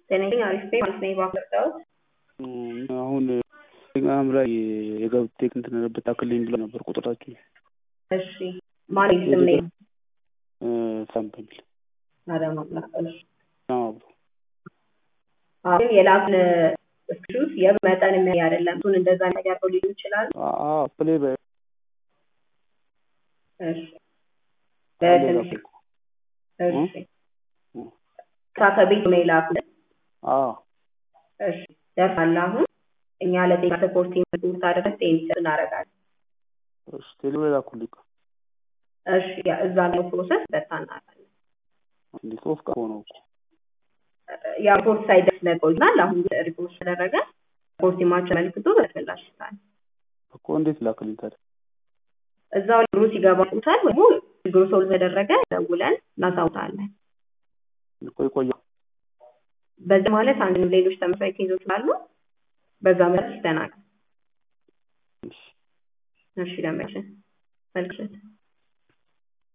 ጤነኛ አሪፍ ነኝ ማለት ነኝ ባፈርዳውት አሁን ቴሌግራም ላይ የገብቴ እንትን ብታክልኝ ብለው ነበር ቁጥራችሁ እሺ ማን ስም ነው ሳም በሚል አዳማላ እሺ አብሮ አሁን የላክን ስክሪፕት የብር መጠን የሚያይ አይደለም እሱን እንደዛ ነገር ነው ሊሉ ይችላል ፕሌይ በ እሺ በትንሽ እሺ ከቤት ነው የላኩት እሺ ደርሳል አሁን እኛ ለጤና ሰፖርት የምትሉት አድረስ ቴኒስ እናደርጋለን እሺ ቴሌብር ላኩልኝ እሺ እዛ ላይ ፕሮሰስ በታ እናደርጋለን እንዴ ሶስት ቀን ሆነው እኮ ያ ሪፖርት ሳይደርስ ለቆይናል አሁን ሪፖርት ተደረገ ሪፖርት የማቸው መልክቶ በተፈላሽ ይታል እኮ እንዴት ላክልኝ ታዲያ እዛው ብሩ ሲገባ ቁታል ወይ ችግሩ ሰው ተደረገ ደውለን እናሳውታለን ቆይ ቆያ በዚህ ማለት አንድም ሌሎች ተመሳሳይ ኬዞች አሉ በዛ መሰረት ይስተናገድ እሺ ለመችን መልክት